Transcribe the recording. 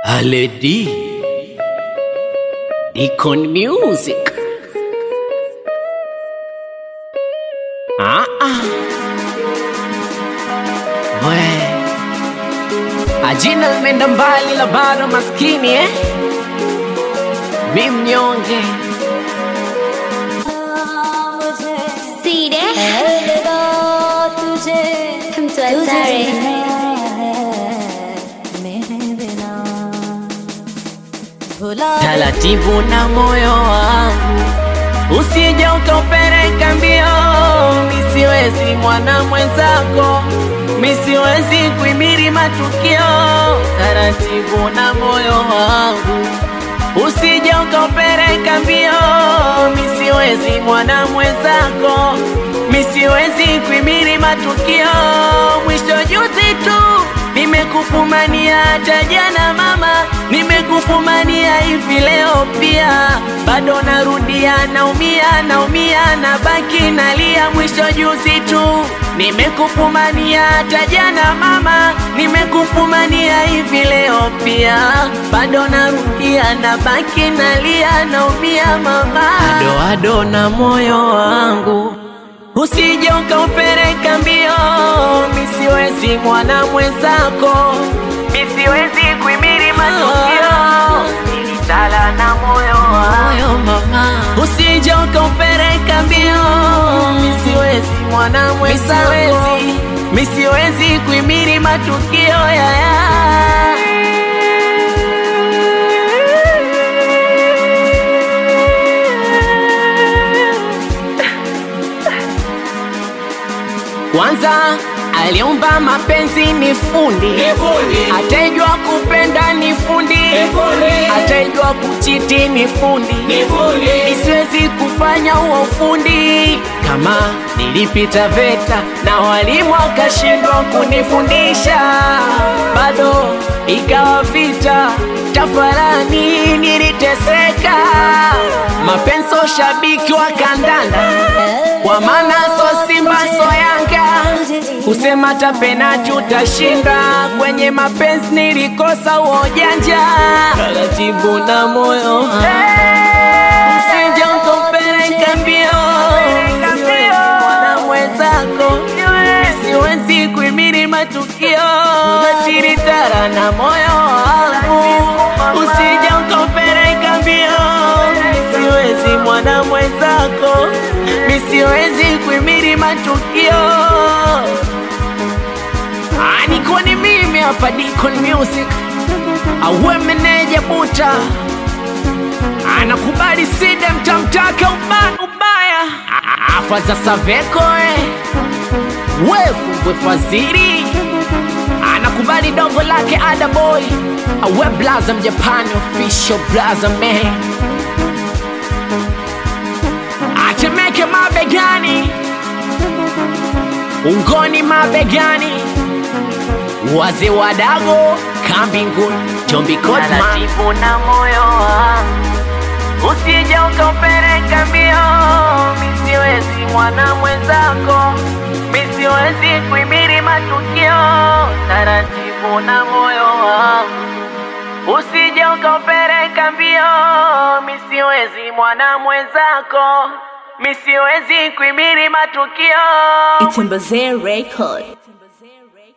Haledi Icon Music ah, ah. We ajina limeenda mbali la bado maskini eh? mi mnyonge सीधे तुझे हम तो अचारे taratibu na moyo wangu usije ukaupeleka mbio misiwezi mwana mwenzako misiwezi kuimiri matukio taratibu na moyo wangu usije ukaupeleka mbio misiwezi mwana mwenzako misiwezi kuimiri matukio mwisho juzi tu nimekufumania hata jana mama nimekufumania hivi leo pia bado narudia naumia naumia na baki nalia mwisho juzi tu nimekufumania hata jana mama nimekufumania hivi leo pia bado narudia na baki nalia naumia mama ado ado na moyo wangu usije ukaupeleka mbio, misiwezi mwana mwenzako, misiwezi kuimiri matukio, nilitala na moyo wangu mama, usije ukaupeleka mbio, misiwezi mwana mwenzako, misiwezi kuimiri matukio ya, ya. Kwanza aliumba mapenzi ni fundi, ataijua kupenda ni fundi, ataijua kuchiti ni fundi, isiwezi kufanya huo ufundi. Kama nilipita VETA na walimu wakashindwa kunifundisha, bado ikawa vita, tafarani niliteseka. Mapenzi shabiki wa kandanda, kwa maana so Simba so Yanga kusema hata penati utashinda. Kwenye mapenzi nilikosa uojanja, taratibu na moyo usije ukapeleka mbio, siwezi mwana mwenzako, siwezi kuimiri matukio, tiritara na moyo wangu, usije ukapeleka mbio, siwezi mwana mwenzako, misiwezi kuimiri matukio Ah, niko ni mimi hapa Deacon Music awe meneja buta anakubali sida mtamtaka ubaya ubaya Ah, afa za Saveko eh. wefumbwe fadhili anakubali dogo lake Ada Boy awe blaza mjapani official blaza man atemeke mabegani ungoni mabegani wazee wadago kambinguni Jombi Taratibu na moyo wangu usije ukaupeleka mbio, misiwezi mwana mwenzako, misiwezi kuimiri matukio. Taratibu na moyo wangu usije ukaupeleka mbio, misiwezi mwana mwenzako, misiwezi kuimiri matukio. It's in Record.